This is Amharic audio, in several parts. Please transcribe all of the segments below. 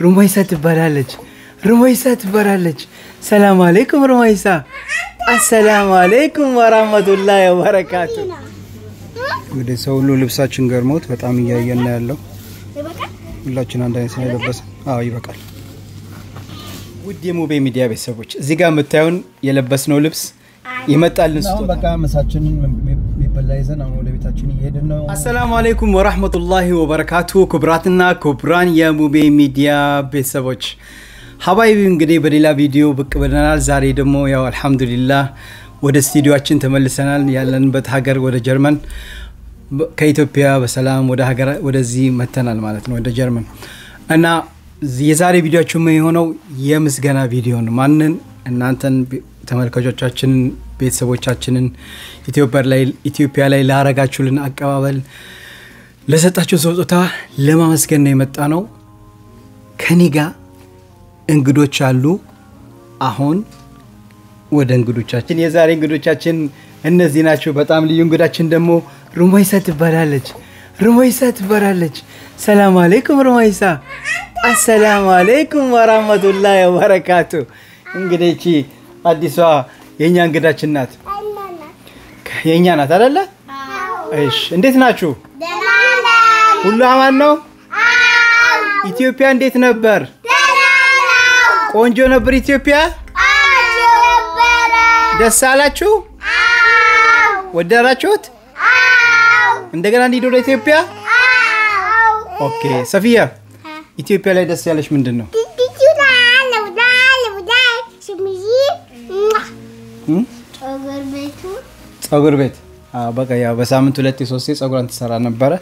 ሩመይሳ ትባላለች። ሩመይሳ ትባላለች። ሰላም አለይኩም ሩመይሳ። አሰላሙ አለይኩም ወራህመቱላሂ ወበረካቱ። እንግዲህ ሰው ሁሉ ልብሳችን ገርሞት በጣም እያየን ነው ያለው። ሁላችን አንድ አይነት ነው የለበስን። አዎ ይበቃል። ውድ የሙቤ ሚዲያ ቤተሰቦች እዚህ ጋር የምታዩን የለበስነው ልብስ ይመጣልን ስጦታ በቃ ምሳችንን የሚበላ ይዘን አሁን ወደ ቤታችን እየሄድን ነው። አሰላሙ አለይኩም ወራህመቱላሂ ወበረካቱ። ክቡራትና ክቡራን የሙቤ ሚዲያ ቤተሰቦች ሀባይቢ እንግዲህ በሌላ ቪዲዮ ብቅ ብለናል። ዛሬ ደግሞ ያው አልሐምዱሊላህ ወደ ስቱዲዮችን ተመልሰናል። ያለንበት ሀገር ወደ ጀርመን ከኢትዮጵያ በሰላም ወደ ሀገር ወደዚህ መተናል ማለት ነው ወደ ጀርመን እና የዛሬ ቪዲዮችን ምን የሆነው የምስጋና ቪዲዮ ነው። ማንን እናንተን ተመልካቾቻችንን ቤተሰቦቻችንን ኢትዮጵያ ላይ ላረጋችሁልን አቀባበል ለሰጣችሁ ስጦታ ለማመስገን ነው የመጣ ነው። ከኔ ጋር እንግዶች አሉ። አሁን ወደ እንግዶቻችን የዛሬ እንግዶቻችን እነዚህ ናቸው። በጣም ልዩ እንግዳችን ደግሞ ሩመይሳ ትባላለች። ሩመይሳ ትባላለች። ሰላም አለይኩም ሩመይሳ። አሰላሙ አለይኩም ወራህመቱላሂ ወበረካቱ። እንግዲህ እቺ አዲሷ የእኛ እንግዳችን ናት። የእኛ ናት አደለ? እሺ፣ እንዴት ናችሁ? ሁሉ አማን ነው? ኢትዮጵያ እንዴት ነበር? ቆንጆ ነበር ኢትዮጵያ። ደስ አላችሁ? ወደራችሁት? እንደገና እንሂድ ወደ ኢትዮጵያ። ኦኬ። ሰፊያ ኢትዮጵያ ላይ ደስ ያለሽ ምንድን ነው? ጸጉር ቤት በቃ ያው በሳምንት ሁለቴ ሶስቴ ጸጉሯን ትሰራ ነበረ።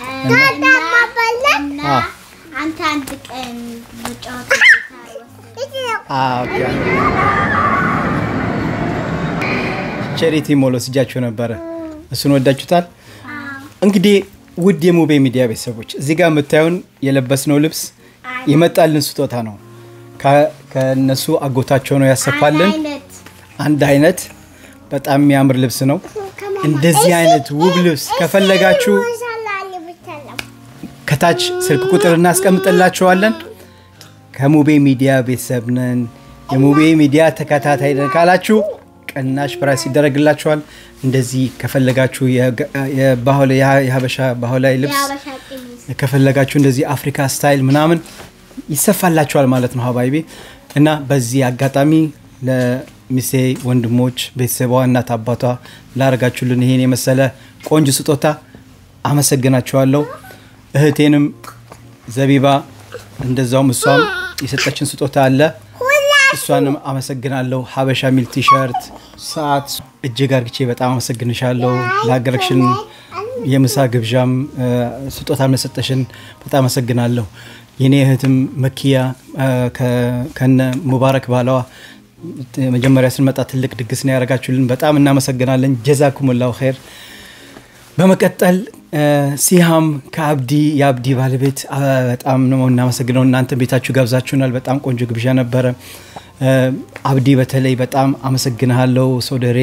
አንተ አንድ ቀን ቸሪቲ ሞል ወስጃችሁ ነበረ። እሱን ወዳችሁታል? እንግዲህ ውድ የሙቤ ሚዲያ ቤተሰቦች እዚህ ጋር የምታዩን የለበስነው ልብስ የመጣልን ስጦታ ነው። ከነሱ አጎታቸው ነው ያሰፋልን። አንድ አይነት በጣም የሚያምር ልብስ ነው። እንደዚህ አይነት ውብ ልብስ ከፈለጋችሁ ከታች ስልክ ቁጥር እናስቀምጥላችኋለን። ከሙቤ ሚዲያ ቤተሰብ ነን፣ የሙቤ ሚዲያ ተከታታይ ነን ካላችሁ ቅናሽ ፕራይስ ይደረግላችኋል። እንደዚህ ከፈለጋችሁ የሀበሻ ባህላዊ ልብስ ከፈለጋችሁ እንደዚህ አፍሪካ ስታይል ምናምን ይሰፋላችኋል ማለት ነው ሀባይቤ እና በዚህ አጋጣሚ ለሚሴ ወንድሞች፣ ቤተሰቧ፣ እናት አባቷ ላረጋችሁልን ይሄን የመሰለ ቆንጆ ስጦታ አመሰግናችኋለሁ። እህቴንም ዘቢባ እንደዛውም እሷም የሰጠችን ስጦታ አለ። እሷንም አመሰግናለሁ። ሀበሻ ሚል ቲሸርት፣ ሰዓት እጅግ አርግቼ በጣም አመሰግንሻለሁ። ለሀገረክሽን የምሳ ግብዣም ስጦታ መሰጠሽን በጣም አመሰግናለሁ። የኔ እህትም መኪያ ከነ ሙባረክ ባለዋ መጀመሪያ ስንመጣ ትልቅ ድግስ ነው ያደረጋችሁልን። በጣም እናመሰግናለን። ጀዛኩሙላሁ ኸይር። በመቀጠል ሲሃም ከአብዲ የአብዲ ባለቤት በጣም ነው እናመሰግነው። እናንተ ቤታችሁ ጋብዛችሁናል። በጣም ቆንጆ ግብዣ ነበረ። አብዲ በተለይ በጣም አመሰግንሃለሁ። ሶደሬ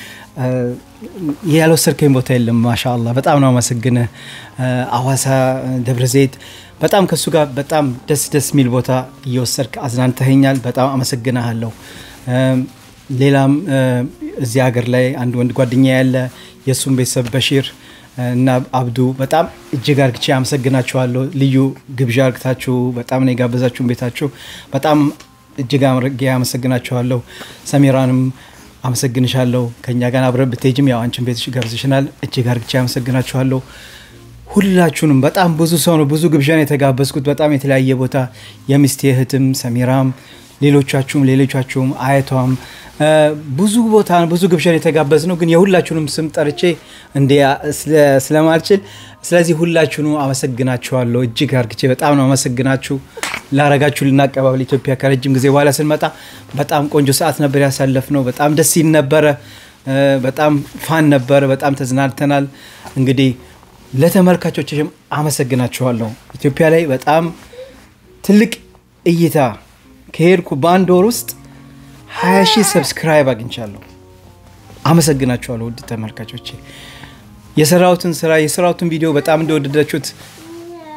ያልወሰድከኝ ቦታ የለም። ማሻአላ በጣም ነው አመሰግንህ። አዋሳ፣ ደብረ ዘይት በጣም ከእሱ ጋር በጣም ደስ ደስ የሚል ቦታ እየወሰድክ አዝናንተኸኛል። በጣም አመሰግንሃለሁ። ሌላም እዚህ ሀገር ላይ አንድ ወንድ ጓደኛ ያለ የእሱም ቤተሰብ በሺር እና አብዱ በጣም እጅግ አርግቼ አመሰግናችኋለሁ። ልዩ ግብዣ አርግታችሁ በጣም ነው የጋበዛችሁን ቤታችሁ በጣም እጅግ አድርጌ አመሰግናችኋለሁ። ሰሜራንም አመሰግንሻለሁ። ከእኛ ጋር አብረን ብትሄጂም ያው አንቺን ቤትሽ ጋብዝሽናል። እጅግ አርግቼ አመሰግናችኋለሁ። ሁላችሁንም በጣም ብዙ ሰው ነው ብዙ ግብዣ ነው የተጋበዝኩት። በጣም የተለያየ ቦታ የሚስቴ እህትም ሰሜራም፣ ሌሎቻችሁም ሌሎቻችሁም አያቷም ብዙ ቦታ ብዙ ግብዣ ነው የተጋበዝ ነው። ግን የሁላችሁንም ስም ጠርቼ እንዲ ስለማልችል ስለዚህ ሁላችሁንም አመሰግናችኋለሁ። እጅግ አርግቼ በጣም ነው አመሰግናችሁ ላረጋችሁ ልናቀባበል ኢትዮጵያ ከረጅም ጊዜ በኋላ ስንመጣ በጣም ቆንጆ ሰዓት ነበር ያሳለፍ ነው። በጣም ደስ ይል ነበረ። በጣም ፋን ነበረ። በጣም ተዝናንተናል። እንግዲህ ለተመልካቾችም አመሰግናችኋለሁ። ኢትዮጵያ ላይ በጣም ትልቅ እይታ ከሄድኩ በአንድ ወር ውስጥ ሀያ ሺህ ሰብስክራይብ አግኝቻለሁ። አመሰግናችኋለሁ ውድ ተመልካቾቼ። የሰራሁትን ስራ የሰራሁትን ቪዲዮ በጣም እንደወደዳችሁት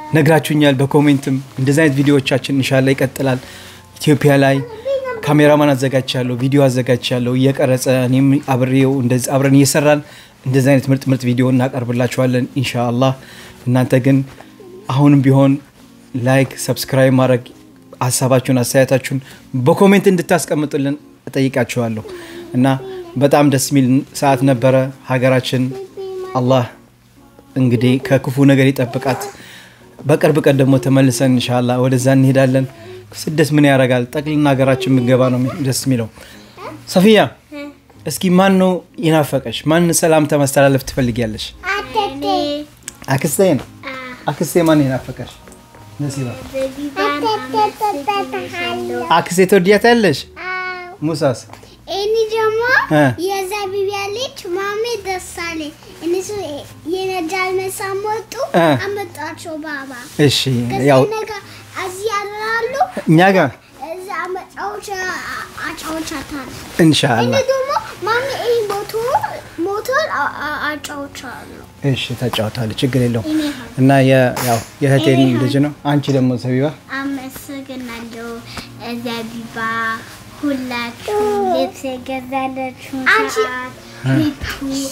ነግራችሁኛል። በኮሜንትም እንደዚህ አይነት ቪዲዮዎቻችን እንሻላ ይቀጥላል። ኢትዮጵያ ላይ ካሜራማን አዘጋጅቻለሁ፣ ቪዲዮ አዘጋጅቻለሁ እየቀረጸ እኔም አብሬው እንደዚህ አብረን እየሰራን እንደዚህ አይነት ምርጥ ምርጥ ቪዲዮ እናቀርብላችኋለን ኢንሻአላህ። እናንተ ግን አሁንም ቢሆን ላይክ፣ ሰብስክራይብ ማድረግ ሀሳባችሁን፣ አስተያየታችሁን በኮሜንት እንድታስቀምጡልን እጠይቃችኋለሁ እና በጣም ደስ የሚል ሰዓት ነበረ። ሀገራችን አላህ እንግዲህ ከክፉ ነገር ይጠብቃት። በቅርብ ቀን ደግሞ ተመልሰን እንሻላ ወደዛ እንሄዳለን። ስደት ምን ያደርጋል? ጠቅልና ሀገራችን የምገባ ነው ደስ የሚለው። ሰፊያ እስኪ ማን ነው ይናፈቀሽ? ማን ሰላምታ ማስተላለፍ ትፈልጊያለሽ? አተቴ አክስቴ ነው። አክስቴ ማን ይናፈቀሽ? ነሲባ ዘቢባን አመሰግንሻለሁ። አክስቴ ትወዲያታለሽ? ሙሳስ እኔ ደግሞ እ። የዘቢባ ልጅ ማሜ ደሳሌ እነሱ የነጃል መሳሞጡ እ። አመጣቸው ባባ እሺ፣ ያው ከዚህ ነገር እዚህ ያላሉ እኛ ጋር እዛ መጫወቻ አጫውቻታለሁ። እንሻላ እኔ ደግሞ ማሜ ይህ ሞቶር ሞቶር አ- አ- አጫውቻለሁ። እሺ፣ ተጫውታለች፣ ችግር የለውም እኔ እና የ- ያው የእህቴን ልጅ ነው። አንቺ ደግሞ ሰቢባ አመሰግናለሁ ዘቢባ ሁላችሁ ልብስ የገዛለችሁ ሰዓት ሚቱ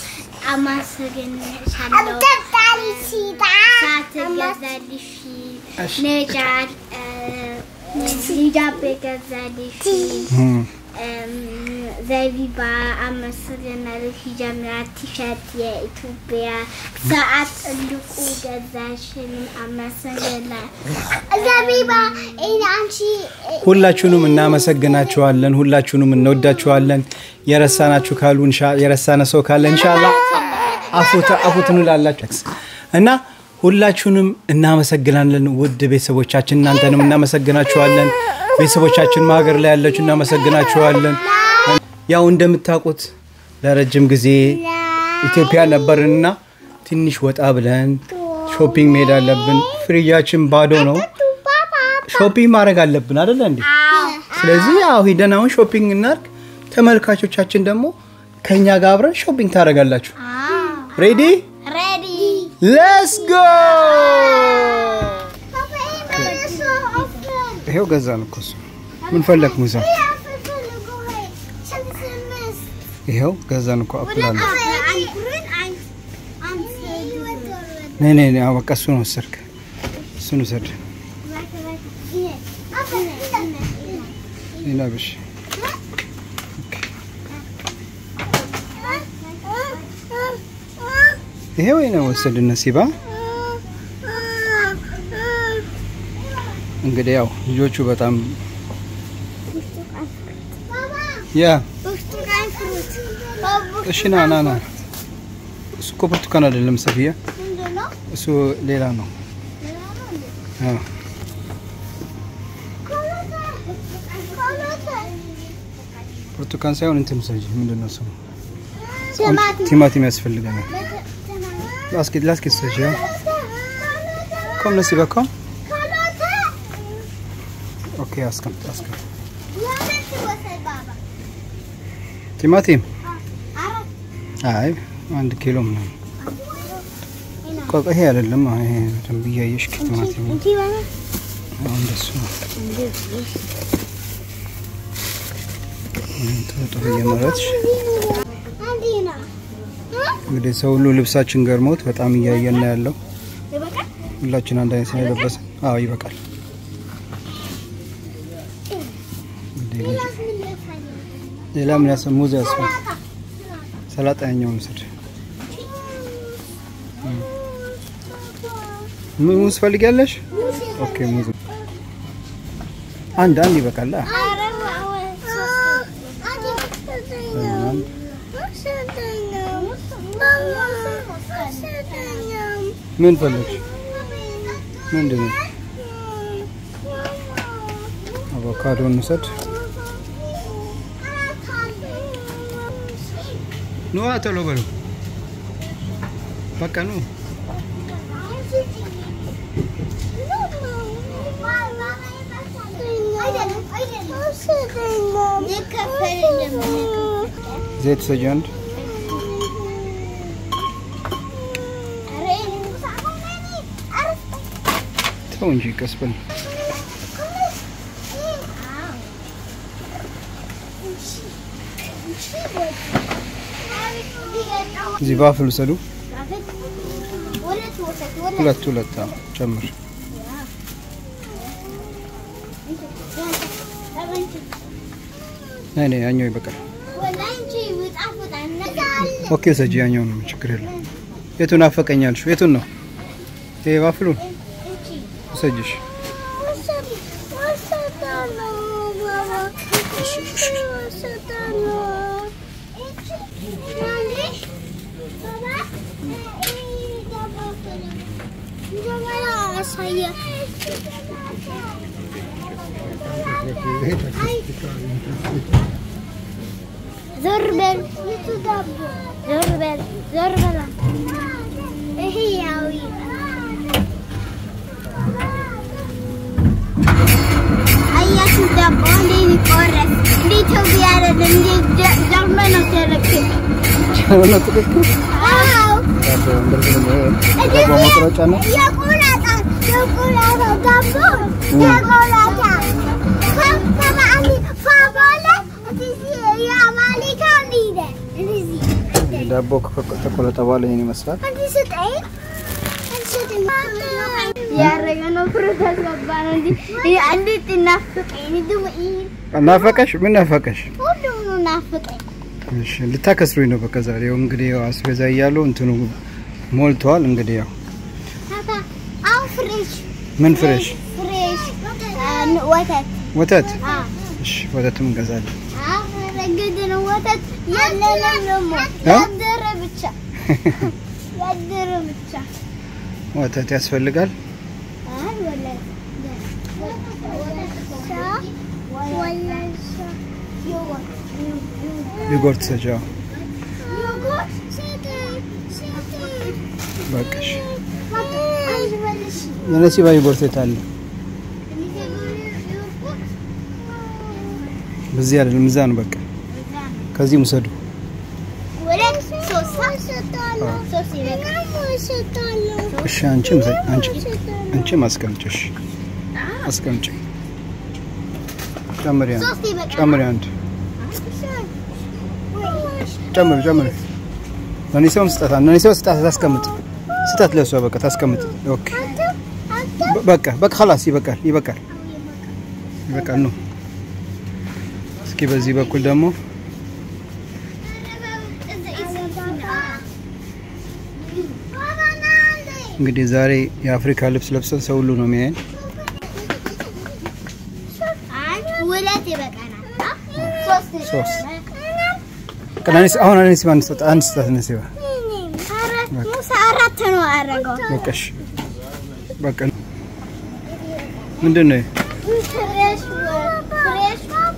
አመሰግንሻለሁ። ሰዓት ገዛልሽ ነጃድ ሂጃብ የገዛልሽ እም፣ እም፣ ዘቢባ አመሰግናለሁ። ሂጃብ ቲሸርት የኢትዮጵያ ሰዓት ትልቁ ገዛሽን አመሰግናለሁ። ዘቢባ እኔ አንቺ ሁላችሁንም እናመሰግናችኋለን። ሁላችሁንም እንወዳችኋለን። የረሳናችሁ ካሉ እንሻ- የረሳነ ሰው ካለ እንሻላ አፉት እንላላችሁ እና ሁላችሁንም እናመሰግናለን። ውድ ቤተሰቦቻችን እናንተንም እናመሰግናችኋለን። ቤተሰቦቻችን ሀገር ላይ ያላችሁ እናመሰግናችኋለን። ያው እንደምታውቁት ለረጅም ጊዜ ኢትዮጵያ ነበርንና ትንሽ ወጣ ብለን ሾፒንግ መሄድ አለብን። ፍሪጃችን ባዶ ነው። ሾፒንግ ማድረግ አለብን አደለ እንዴ? ስለዚህ ያው ሂደን አሁን ሾፒንግ እናርግ። ተመልካቾቻችን ደግሞ ከኛ ጋር አብረን ሾፒንግ ታደርጋላችሁ። ሬዲ ሬዲ ሌትስ ጎ። ይሄው ገዛን እኮ እሱ። ምን ፈለግ ሙሳ? ይሄው ገዛን እኮ አፕል አለ። ነይ ነይ ነይ፣ አዎ በቃ እሱን ወሰድክ። እሱን ውሰድ። ሌላ ብሽ ይሄ ወይ ነው ወሰድ ነሲባ። እንግዲህ ያው ልጆቹ በጣም ያ እሺ፣ ና ና ና። እሱ እኮ ብርቱካን አይደለም ሰፊያ፣ እሱ ሌላ ነው። አዎ ብርቱካን ሳይሆን እንትን ሰጂ ምንድን ነው ስሙ? ቲማቲም ያስፈልገናል። ላስኪት ላስኪት ሰጂ ያው ኮም ነሲባ ኮም ኦኬ፣ አስቀምጥ አስቀምጥ። ቲማቲም አይ አንድ ኪሎ ምናምን ቆይ ቆይ፣ ይሄ አይደለም። አይ ይሄ በደንብ እያየሽ ቲማቲም አሁን እንደሱ ነው። ጥሩ ጥሩ እየመረጥሽ እንግዲህ ሰው ሁሉ ልብሳችን ገርሞት በጣም እያየን ነው ያለው። ሁላችን አንድ አይነት ስለለበሰ አዎ ይበቃል። እንግዲህ ልጅ- ሌላ ምን ያስ ሙዝ ያስፈል ሰላጣ ያኛውን ውሰድ። ሙ- ሙዝ ፈልጊያለሽ? ኦኬ ሙዝ አንድ አንድ ይበቃል። አ? አንድ ምን ፈለግሽ? ምንድን ነው? አቮካዶ እንውሰድ። ኑ ቶሎ በሉ በቃ ኑ። ዘይት ውሰጂ አንድ። ተው እንጂ ቀስ በል። እዚህ ባፍል ውሰዱ። ሁለት ሁለት አዎ፣ ጨምር። ነይ ነይ፣ ያኛው ይበቃል። ኦኬ ውሰጂ፣ ያኛው ነው ችግር የለም። የቱን አፈቀኛልሽ? የቱን ነው? ይሄ ባፍሉን ውሰጂሽ። ዞር በል ዞር በል ዞር በል ይሄ ያው አያችሁ ዳቦ እንዴት ይቆረስ እንደ ኢትዮጵያ አይደለም እንደ ጀርመን ነው ተለክም ነው ትክክል። አዎ ዳቦ ዳቦ መቁረጫ ነው። የቆላጣ የቆላጣ ዳቦ የቆላጣ ከበዓል ፋባለ እዚህ የአማሊካ ሊደ እዚህ ይሄ ዳቦ ከተቆረጠ በኋላ ይሄን ይመስላል። አንቺ ስጠኝ ያረገ ነው ፕሮሰስ ገባ ነው እንጂ አንዲት ናፍቀኝ ድም ናፈቀሽ? ምን ናፈቀሽ? ሁሉም ነው ናፍቀኝ እሺ ልታከስሩኝ ነው። በቃ ዛሬ ያው እንግዲህ ያው አስቤዛ እያሉ እንትኑ ሞልተዋል። እንግዲህ ያው ታታ አሁን ፍሬሽ ምን ፍሬሽ ፍሬሽ ወተት ወተት። አ እሺ ወተትም እንገዛለን። ረግድ ነው ወተት የለንም ደግሞ እ? ያደረ ብቻ ያደረ ብቻ ወተት ያስፈልጋል። አይ ወላሂ ቢጎርት ሰጃው በቃሽ። የነሲባ ቢጎርት የት አለ? በዚህ አይደለም እዛ ነው። በቃ ከዚህ ውሰዱ። እሺ አንቺም ዘ- አንቺ አንቺም አስቀምጪ። እሺ አስቀምጪ። ጨምሪ አንድ ጨምሪ አንድ ጨምሪ ጨምሪ። ለኒሰውም ስጣት ለኒሰው ስጣት ታስቀምጥ ስጣት ለሷ በቃ ታስቀምጥ። ኦኬ በ- በቃ በቃ خلاص ይበቃል ይበቃል ይበቃል ነው። እስኪ በዚህ በኩል ደግሞ እንግዲህ ዛሬ የአፍሪካ ልብስ ለብሰን ሰው ሁሉ ነው የሚያየን። ሁለት ይበቃናል። ሶስት ሶስት በቃ ለኒስ አሁን ለኒስ አንድ ስጣት አንድ ስጣት ነሲባ ሙሳ አራት ነው ያደረገው። በቃ እሺ በቃ ምንድን ነው? ፍሬሽ ፍሬሽ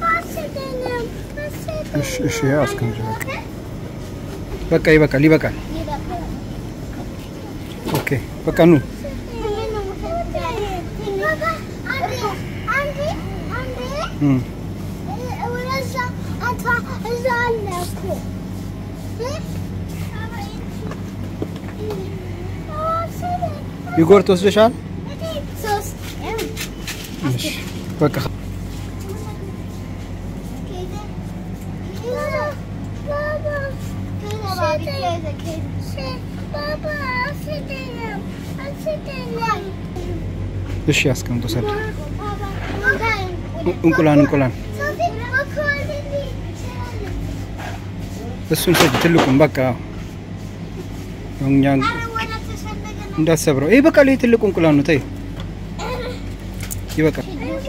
እሺ እሺ ያው አስቀምጪ በቃ በቃ ይበቃል ይበቃል። ኦኬ በቃ ኑ እም ቢጎርት ወስደሻል? እሺ በቃ እሺ አስቀምጦ ሰድ እንቁላል እንቁላል እሱን ሰድ ትልቁን በቃ እኛ እንዳሰብረው ይሄ በቃ ይሄ ትልቁ እንቁላል ነው። ተይ ይበቃል።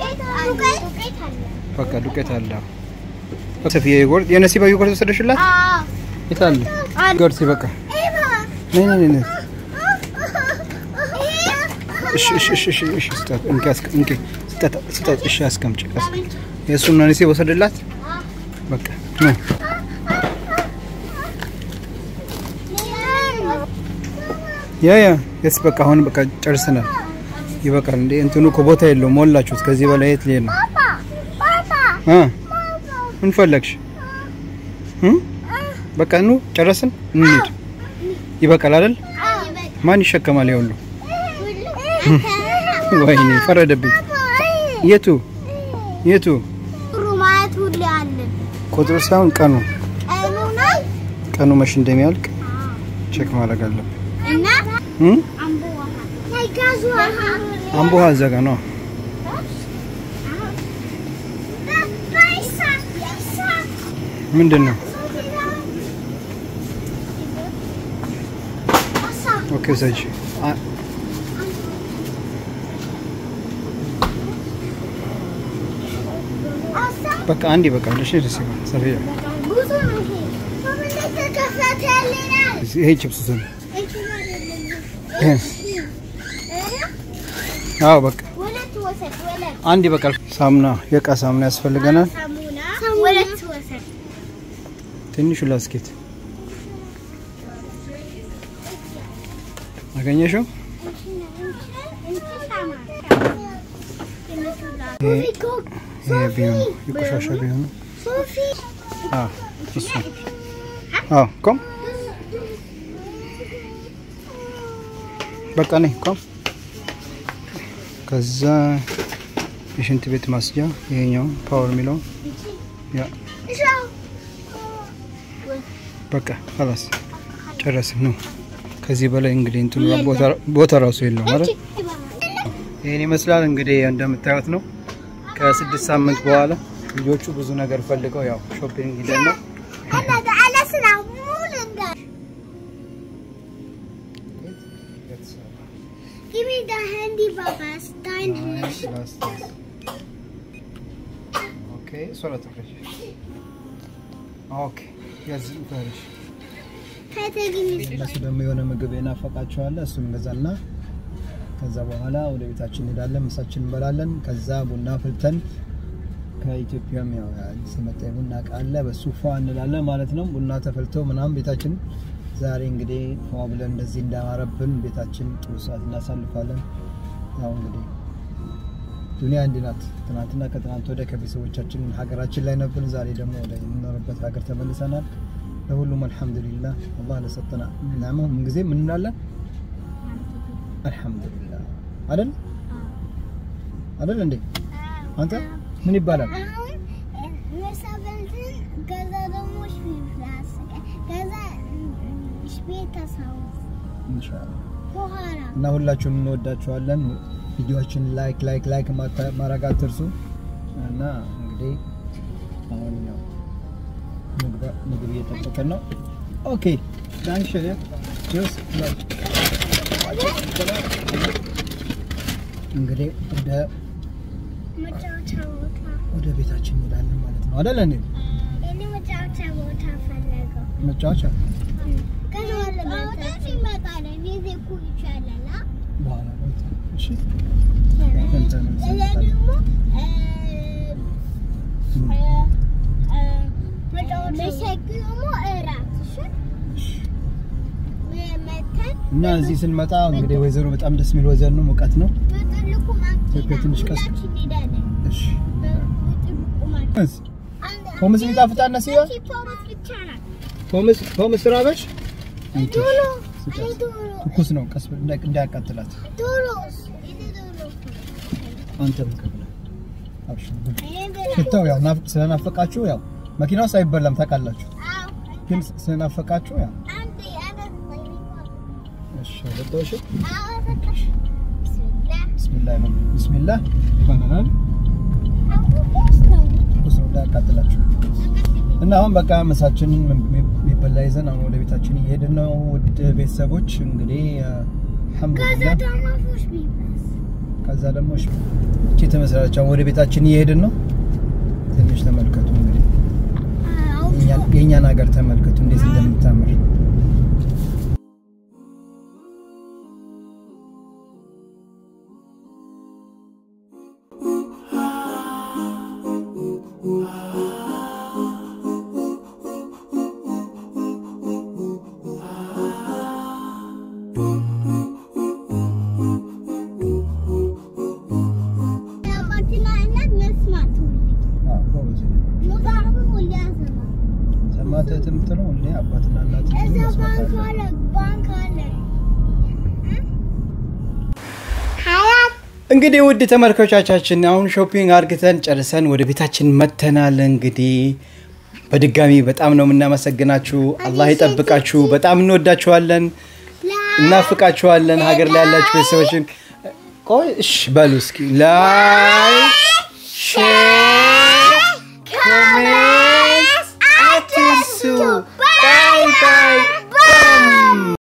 በቃ ዱቄት አለ። ሰፊ የጎርድ የነሲባ የጎርድ ወሰደሽላት የት አለ? ጎርድ ይበቃል። ነይ ነይ ነይ። እሺ እሺ እሺ እሺ እሺ ስጣት እንኪ አስቀ እንኪ ስጣት ስጣት። እሺ አስቀምጪ አስቀምጪ። የእሱን ነሲባ ወሰደላት። በቃ ነው ያ ያ የስ በቃ አሁን በቃ ጨርሰናል። ይበቃል እንዴ እንትኑ እኮ ቦታ የለውም። ሞላችሁት። ከዚህ በላይ የት ልሄድ ነው? እ ምን ፈለግሽ? እ በቃ ኑ ጨረስን፣ እንሂድ። ይበቃል አይደል? ማን ይሸከማል? ይኸውሉ ወይኔ ፈረደብኝ። የቱ የቱ ጥሩ ማለት ሁሌ አለ። ቁጥሩ ሳይሆን ቀኑ ቀኑ ነው ቀኑ መቼ እንደሚያልቅ ቼክ ማድረግ አለብን። እና እም? አምቦ ውሃ ሳይጋዙ ውሃ አምቦ ውሃ እዛ ጋ ነው። ምንድን ነው? ኦኬ ውሰጂ። አ- በቃ አንድ ይበቃል። እሺ ደስ ይላል። ሰፊያ ብዙ ነው ይሄ። በምን ላይ ተከፈተልናል? ይሄ ቺፕስ ስም አዎ በቃ ሁለት ወሰድ ሁለት አንድ ይበቃል። ሳሙና የእቃ ሳሙና ያስፈልገናል። ሳሙና ሁለት ወሰድ ትንሹ ላስኬት አገኘሽው? ይሄ ቢሆን የቆሻሻ ቢሆን ሶፊ አዎ እሱ አዎ ቆም በቃ ነኝ ቆም። ከዛ የሽንት ቤት ማስጃ ይሄኛው ፓወር የሚለው ያ በቃ ኸላስ ጨረስን ነው። ከዚህ በላይ እንግዲህ እንትኑ ቦታ- ቦታ ራሱ የለውም አይደል? ይህን ይመስላል እንግዲህ እንደምታዩት ነው። ከስድስት ሳምንት በኋላ ልጆቹ ብዙ ነገር ፈልገው ያው ሾፒንግ ሂደን ነው Give me the handy Baba. Stand here. ኦኬ ሶላ ተፈረሽ ኦኬ ያዝ ተፈረሽ እነሱ ደግሞ የሆነ ምግብ የናፈቃቸዋለ እሱን እንገዛና ከዛ በኋላ ወደ ቤታችን እንሄዳለን። ምሳችን እንበላለን። ከዛ ቡና ፍልተን ከኢትዮጵያም ያው አዲስ የመጣ ቡና እቃ አለ በሱ ፏ እንላለን ማለት ነው። ቡና ተፈልቶ ምናምን ቤታችን ዛሬ እንግዲህ ፏ ብለን እንደዚህ እንዳማረብን ቤታችን ጥሩ ሰዓት እናሳልፋለን። ያው እንግዲህ ዱኒያ እንዲህ ናት። ትናንትና ከትናንት ወደ ከቤተሰቦቻችን ሀገራችን ላይ ነበርን። ዛሬ ደግሞ ወደ የምንኖርበት ሀገር ተመልሰናል። ለሁሉም አልሐምዱሊላህ አላህ ለሰጠና ናመው ምን ጊዜ ምን እንላለን? አልሐምዱሊላህ አይደል አይደል እንዴ አንተ ምን ይባላል? አሁን ምሳ በልተን ከዛ ደግሞ ሽቢፍላስ ከዛ ሽቤት ተሳውስ ኢንሻአላህ በኋላ እና ሁላችሁም እንወዳችኋለን። ቪዲዮዎችን ላይክ ላይክ ላይክ ማታ- ማድረግ አትርሱ። እና እንግዲህ አሁን ያው ምግብ- ምግብ እየጠበቀን ነው። ኦኬ ዳንሽን ጁስ እንግዲህ ወደ መጫወቻ ቦታ ወደ ቤታችን እንሄዳለን ማለት ነው አይደል እንዴ? እኔ መጫወቻ ቦታ ፈለገው መጫወቻ ከዛ ለመጣ ይመጣል ጊዜ እኮ ይቻላል አ በኋላ ነው። እሺ ከዛ ደግሞ መሸግሞ እራት እሺ መተን እና እዚህ ስንመጣ እንግዲህ ወይዘሮ በጣም ደስ የሚል ወይዘሮ ነው። ሙቀት ነው። በጥልቁ ኢትዮጵያ ትንሽ ቀስ- ሁላችን እንሄዳለን እሺ በጥልቁ ማለት ፖምስ የሚጣፍጣት ነው ሲሆን ፖምስ ብቻ ናት ፖምስ ፖምስ ራበሽ? ዶሎ ስጫት። አይ ዶሎ ትኩስ ነው። ቀስ ብለህ እንዳይ- እንዳያቃጥላት ዶሎስ እኔ ዶሎ አንተ ምከብለ አብሽር ብሉ። እኔ ብላ ሽታው ያው ናፍ- ስለናፈቃችሁ ያው መኪና ውስጥ አይበላም ታውቃላችሁ፣ አዎ ግን ስለናፈቃችሁ ያው አንዴ አንዴ እሺ ወጣሽ። አዎ በቃሽ ብስሚላህ ቢስሚላህ ነው ቢስሚላህ ይባላል። አውቁስ ነው ትኩስ ነው እንዳያቃጥላችሁ። እና አሁን በቃ ምሳችንን የሚበላ ይዘን አሁን ወደ ቤታችን እየሄድን ነው። ውድ ቤተሰቦች እንግዲህ ከዛ አልሐምዱሊላህ ደግሞ ፎሽ ቢባስ ከዛ ደግሞ እሺ እቺ ተመሰራች አሁን ወደ ቤታችን እየሄድን ነው። ትንሽ ተመልከቱ እንግዲህ አዎ የእኛን- የእኛን ሀገር ተመልከቱ እንዴት እንደምታምር። አባትና እናት መስማት ሁሌ አዎ ጎበዝ ነህ። ሙዛሩን ሁሌ ያሰማ ሰማተህ የምትለው ሁሌ አባትና እናት እዛ መስማት ባንክ አለ። አለ ባንክ አለ ሀያት እንግዲህ ውድ ተመልካቾቻችን አሁን ሾፒንግ አርግተን ጨርሰን ወደ ቤታችን መተናል። እንግዲህ በድጋሚ በጣም ነው የምናመሰግናችሁ። አላህ ይጠብቃችሁ። በጣም እንወዳችኋለን፣ እናፍቃችኋለን። ሀገር ላይ ያላችሁ ቤተሰቦችን ቆይ እሺ በሉ እስኪ ላይክ ሼር